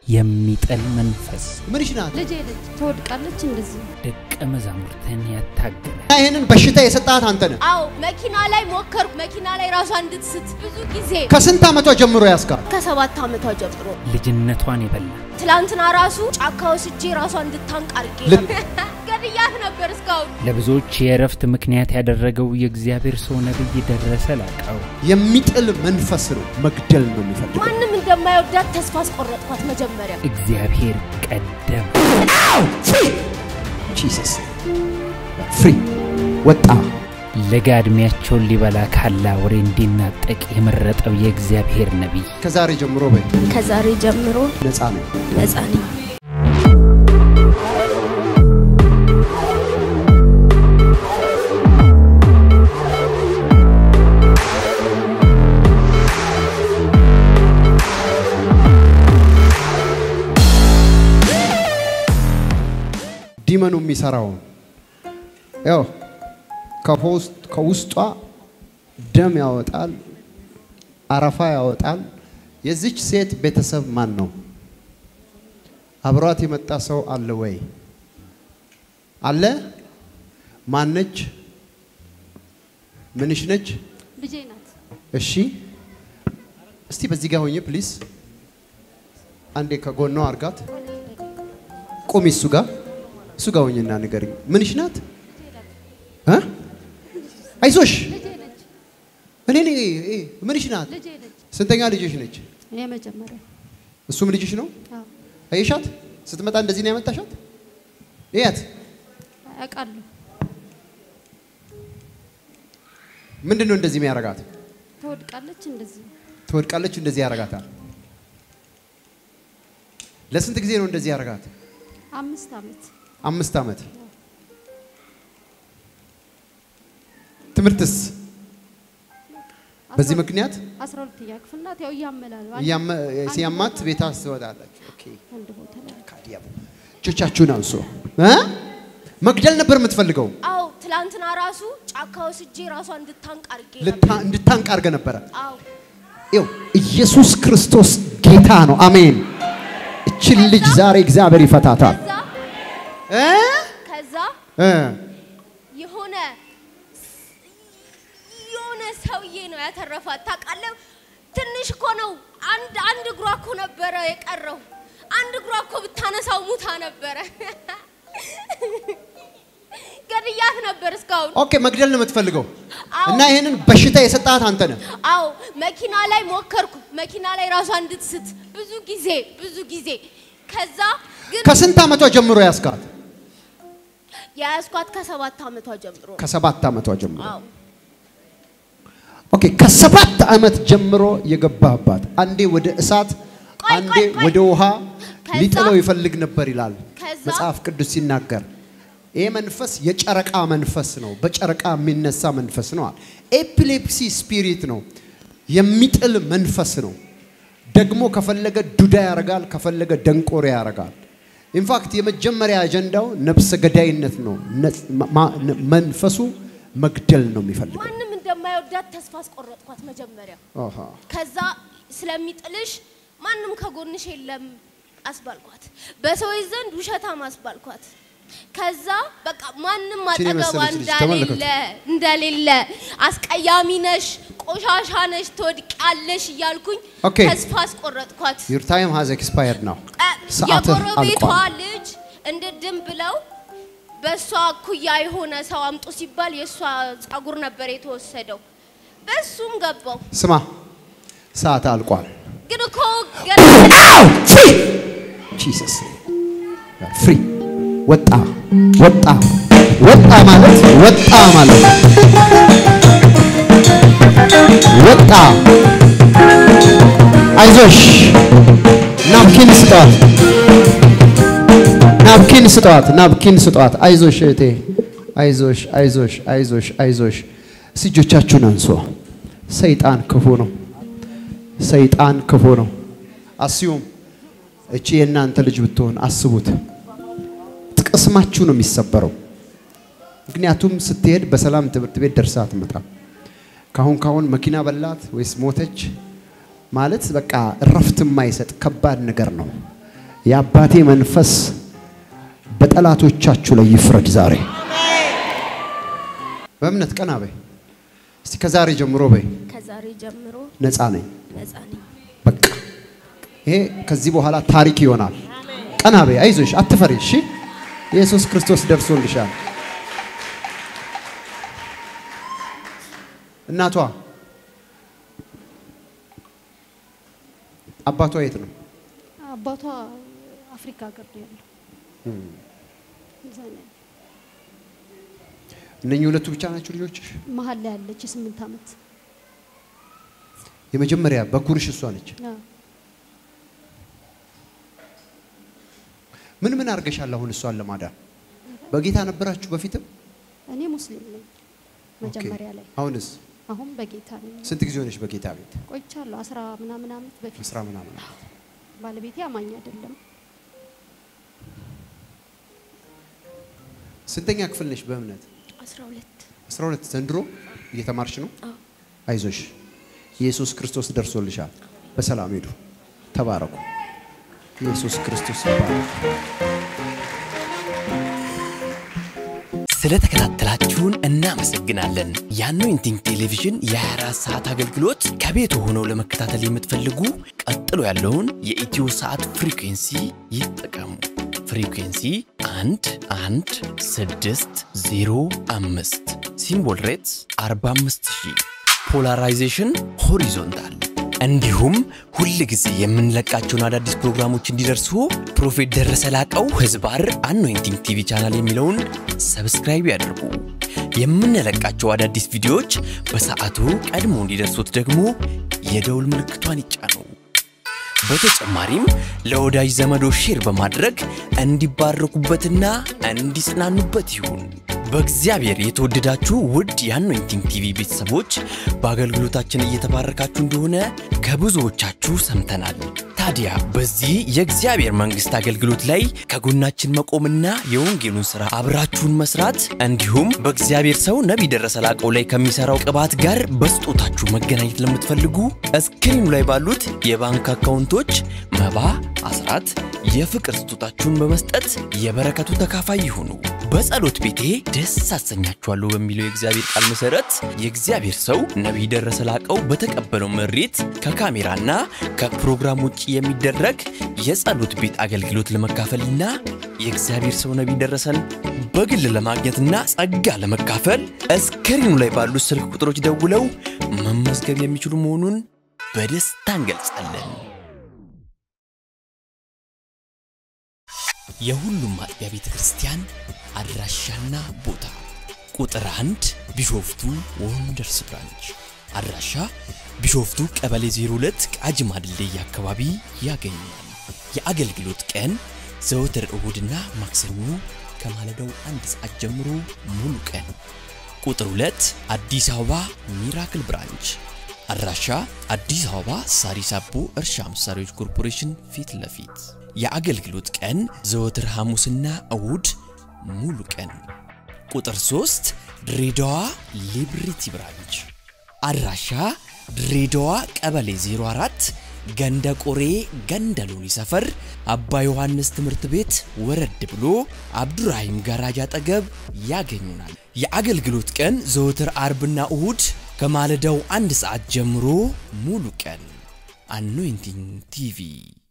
የሚጥል መንፈስ ምንሽ ናት? ልጄ ልጅ ትወድቃለች እንደዚህ ደቀ መዛሙርትን ያታገለ እና ይህንን በሽታ የሰጣት አንተ ነህ። አዎ መኪና ላይ ሞከርኩ። መኪና ላይ ራሷ እንድትስት ብዙ ጊዜ ከስንት ዓመቷ ጀምሮ ያስካል? ከሰባት ዓመቷ ጀምሮ ልጅነቷን የበላ ትላንትና ራሱ ጫካ ወስጄ ራሷ እንድታንቅ አድርጌ ል- ገድያት ነበር እስካሁን ለብዙዎች የእረፍት ምክንያት ያደረገው የእግዚአብሔር ሰው ነቢይ ደረሰ ላቀው የሚጥል መንፈስ ነው፣ መግደል ነው የሚፈልገው። ማንም እንደማይወዳት ተስፋ አስቆረጥኳት መጀመሪያ እግዚአብሔር ቀደም ጂሰስ ፍሪ ወጣ። ለጋ ዕድሜያቸውን ሊበላ ካላ ወሬ እንዲናጠቅ የመረጠው የእግዚአብሔር ነቢይ ከዛሬ ጀምሮ በይ ከዛሬ ጀምሮ ነፃ ነው። ነፃ ነኝ። ዲመኑ የሚሰራውን ያው ከፖስት- ከውስጧ ደም ያወጣል፣ አረፋ ያወጣል። የዚች ሴት ቤተሰብ ማን ነው? አብሯት የመጣ ሰው አለ ወይ? አለ? ማነች? ምንሽ ነች? ልጄ ናት። እሺ፣ እስቲ በዚህ ጋር ሆኜ ፕሊዝ፣ አንዴ ከጎኗ አርጋት። ቁሚ፣ እሱ ጋር እሱ ጋር ሆኜና ንገሪኝ። ምንሽ ናት? እ? አይዞሽ፣ ልጄ ነች። እኔ ነኝ። እ፣ ምንሽ ናት? ልጄ ነች። ስንተኛ ልጅሽ ነች? የመጀመሪያው እሱም ልጅሽ ነው? አዎ አየሻት? ስትመጣ እንደዚህ ነው ያመጣሻት? እያት አውቃለሁ። ምንድን ነው እንደዚህ የሚያረጋት? ትወድቃለች እንደዚህ ትወድቃለች፣ እንደዚህ ያረጋታል። ለስንት ጊዜ ነው እንደዚህ ያረጋት? አምስት ዓመት አምስት ዓመት። ትምህርትስ በዚህ ምክንያት አስራ ሁለተኛ ክፍል ናት። ያው እያመላሉ እያመ- ሲያማት ቤታ ትወጣለች። ኦኬ አንድ ቦታ ላይ ካዲያሙ እጆቻችሁን አንሱ። እ? መግደል ነበር የምትፈልገው፣ አዎ ትላንትና ራሱ ጫካ ወስጄ ራሷ እንድታንቅ አድርጌ ነበር። ልታ- እንድታንቅ አድርገ ነበረ። አዎ ይኸው ኢየሱስ ክርስቶስ ጌታ ነው። አሜን። እችን ልጅ ዛሬ እግዚአብሔር ይፈታታል። ከዛ እ? ከዛ እ? የሆነ የሆነ ሰውዬ ነው ያተረፋት። ታውቃለህ፣ ትንሽ እኮ ነው። አንድ አንድ እግሯ እኮ ነበረ የቀረው። አንድ እግሯ እኮ ብታነሳው ሙታ ነበረ። ገድያት ነበር እስካሁን። ኦኬ መግደል ነው የምትፈልገው አዎ። እና ይህንን በሽታ የሰጣት አንተ ነህ። አዎ መኪና ላይ ሞከርኩ። መኪና ላይ ራሷ እንድትስት ብዙ ጊዜ ብዙ ጊዜ። ከዛ ግን ከስንት ዓመቷ ጀምሮ ያስካት? የያዝኳት ከሰባት ዓመቷ ጀምሮ ነው። ከሰባት ዓመቷ ጀምሮ አዎ ኦኬ ከሰባት ዓመት ጀምሮ የገባባት አንዴ ወደ እሳት ቆይ፣ አንዴ ቆይ፣ ቆይ። ወደ ውሃ ከዛ- ሊጥለው ይፈልግ ነበር ይላል ከዛ- መጽሐፍ ቅዱስ ሲናገር። ይህ መንፈስ የጨረቃ መንፈስ ነው፣ በጨረቃ የሚነሳ መንፈስ ነው። ኤፒሌፕሲ ስፒሪት ነው፣ የሚጥል መንፈስ ነው። ደግሞ ከፈለገ ዱዳ ያረጋል፣ ከፈለገ ደንቆሮ ያረጋል። ኢንፋክት የመጀመሪያ አጀንዳው ነፍሰ ገዳይነት ነው። ነጽ- ማ- ማ- መንፈሱ መግደል ነው የሚፈልገው። ማንም እንደማይወዳት ተስፋ አስቆረጥኳት መጀመሪያ። አሃ። ከዛ ስለሚጥልሽ ማንም ከጎንሽ የለም አስባልኳት። በሰዎች ዘንድ ውሸታም አስባልኳት። ከዛ በቃ ማንም ይህችን አጠገቧ የመሰለች ልጅ እንደሌለ ተመልከቱ። እንደሌለ አስቀያሚ ነሽ፣ ቆሻሻ ነሽ፣ ትወድቂያለሽ እያልኩኝ ኦኬ። ተስፋ አስቆረጥኳት። ዩር ታይም ሃዝ ኤክስፓየርድ ናው። እ፣ ሰዓትህ የጎረቤቷ አልቋል። ልጅ እንድድም ብለው በእሷ እኩያ የሆነ ሰው አምጡ ሲባል የእሷ ጸጉር ነበር የተወሰደው። በሱም ገባው። ስማ፣ ሰዓት አልቋል። ግን እኮ ገና ፍሪ ጂሰስ ፍሪ ወጣ ወጣ ወጣ ማለት ወጣ ማለት ነው። ወጣ አይዞሽ ናፕኪን ስጧት ናፕኪን ስጧት ናፕኪን ስጧት አይዞሽ እህቴ አይዞሽ አይዞሽ አይዞሽ አይዞሽ እስቲ እጆቻችሁን አንሶ ሰይጣን ክፉ ነው ሰይጣን ክፉ ነው አስዩም እቺ የእናንተ ልጅ ብትሆን አስቡት ቅስማችሁ ነው የሚሰበረው ምክንያቱም ስትሄድ በሰላም ትምህርት ቤት ደርሳ አትመጣም ካሁን ካሁን መኪና በላት ወይስ ሞተች ማለት በቃ እረፍት የማይሰጥ ከባድ ነገር ነው። የአባቴ መንፈስ በጠላቶቻችሁ ላይ ይፍረድ ዛሬ። በእምነት ቀና በይ እስቲ። ከዛሬ ጀምሮ በይ ከዛሬ ጀምሮ ነፃ ነኝ። ነፃ ነኝ። በቃ ይሄ ከዚህ በኋላ ታሪክ ይሆናል። ቀና በይ፣ አይዞሽ፣ አትፈሪ። እሺ ኢየሱስ ክርስቶስ ደርሶልሻል። እናቷ አባቷ የት ነው? አባቷ አፍሪካ ሀገር ነው ያለው። እዛ ነው ያለው። እነኚህ ሁለቱ ብቻ ናቸው ልጆችሽ? መሀል ላይ ያለች የስምንት ዓመት የመጀመሪያ በኩርሽ እሷ ነች። አዎ። ምን ምን አድርገሻል አሁን እሷን ለማዳን? በጌታ ነበራችሁ በፊትም? እኔ ሙስሊም ነኝ መጀመሪያ ላይ፣ አሁንስ አሁን በጌታ ነኝ። ስንት ጊዜ ሆነሽ በጌታ ቤት? ቆይቻለሁ አስራ ምናምን ዓመት በፊት። አስራ ምናምን ዓመት። ባለቤቴ አማኝ አይደለም። ስንተኛ ክፍል ነሽ በእምነት? 12 12 ዘንድሮ እየተማርሽ ነው? አዎ። አይዞሽ፣ ኢየሱስ ክርስቶስ ደርሶልሻል። በሰላም ሄዱ። ተባረኩ። ኢየሱስ ክርስቶስ ይባረክ። ስለተከታተላችሁን እናመሰግናለን። የአኖይንቲንግ ቴሌቪዥን የ24 ሰዓት አገልግሎት ከቤት ሆነው ለመከታተል የምትፈልጉ ቀጥሎ ያለውን የኢትዮ ሰዓት ፍሪኩንሲ ይጠቀሙ። ፍሪኩንሲ 1 1 6 0 5 ሲምቦል ሬትስ 45000 ፖላራይዜሽን ሆሪዞንታል እንዲሁም ሁል ጊዜ የምንለቃቸውን አዳዲስ ፕሮግራሞች እንዲደርሱ ፕሮፌት ደረሰ ላቀው ህዝባር አኖይንቲንግ ቲቪ ቻናል የሚለውን ሰብስክራይብ ያድርጉ። የምንለቃቸው አዳዲስ ቪዲዮዎች በሰዓቱ ቀድሞ እንዲደርሱት ደግሞ የደውል ምልክቷን ይጫኑ። በተጨማሪም ለወዳጅ ዘመዶ ሼር በማድረግ እንዲባረኩበትና እንዲጽናኑበት ይሁን። በእግዚአብሔር የተወደዳችሁ ውድ የአኖይንቲንግ ቲቪ ቤተሰቦች በአገልግሎታችን እየተባረካችሁ እንደሆነ ከብዙዎቻችሁ ሰምተናል። ታዲያ በዚህ የእግዚአብሔር መንግሥት አገልግሎት ላይ ከጎናችን መቆምና የወንጌሉን ሥራ አብራችሁን መስራት እንዲሁም በእግዚአብሔር ሰው ነቢይ ደረሰ ላቀው ላይ ከሚሠራው ቅባት ጋር በስጦታችሁ መገናኘት ለምትፈልጉ እስክሪኑ ላይ ባሉት የባንክ አካውንቶች መባ፣ አስራት፣ የፍቅር ስጦታችሁን በመስጠት የበረከቱ ተካፋይ ይሁኑ። በጸሎት ቤቴ ደስ አሰኛችኋለሁ በሚለው የእግዚአብሔር ቃል መሠረት የእግዚአብሔር ሰው ነቢይ ደረሰ ላቀው በተቀበለው መሬት ከካሜራና ከፕሮግራም ውጭ የሚደረግ የጸሎት ቤት አገልግሎት ለመካፈልና የእግዚአብሔር ሰው ነቢይ ደረሰን በግል ለማግኘትና ጸጋ ለመካፈል እስክሪኑ ላይ ባሉት ስልክ ቁጥሮች ደውለው መመዝገብ የሚችሉ መሆኑን በደስታ እንገልጻለን። የሁሉም አጥቢያ ቤተ ክርስቲያን አድራሻና ቦታ ቁጥር አንድ ቢሾፍቱ ወንደርስ ብራንች አድራሻ ቢሾፍቱ ቀበሌ 02 ቃጂማ ድልድይ አካባቢ ያገኛል። የአገልግሎት ቀን ዘወትር እሁድና ማክሰኞ ከማለዳው አንድ ሰዓት ጀምሮ ሙሉ ቀን። ቁጥር 2 አዲስ አበባ ሚራክል ብራንች አድራሻ አዲስ አበባ ሳሪስ አቦ እርሻ መሳሪያዎች ኮርፖሬሽን ፊት ለፊት የአገልግሎት ቀን ዘወትር ሐሙስና እሁድ ሙሉ ቀን። ቁጥር 3 ድሬዳዋ ሊብሪቲ ብራንች አድራሻ ድሬዳዋ ቀበሌ 04 ገንደ ቆሬ ገንደ ሎኒ ሰፈር አባ ዮሐንስ ትምህርት ቤት ወረድ ብሎ አብዱራሂም ጋራጅ አጠገብ ያገኙናል። የአገልግሎት ቀን ዘወትር አርብና እሁድ ከማለዳው አንድ ሰዓት ጀምሮ ሙሉ ቀን። አኖይንቲንግ ቲቪ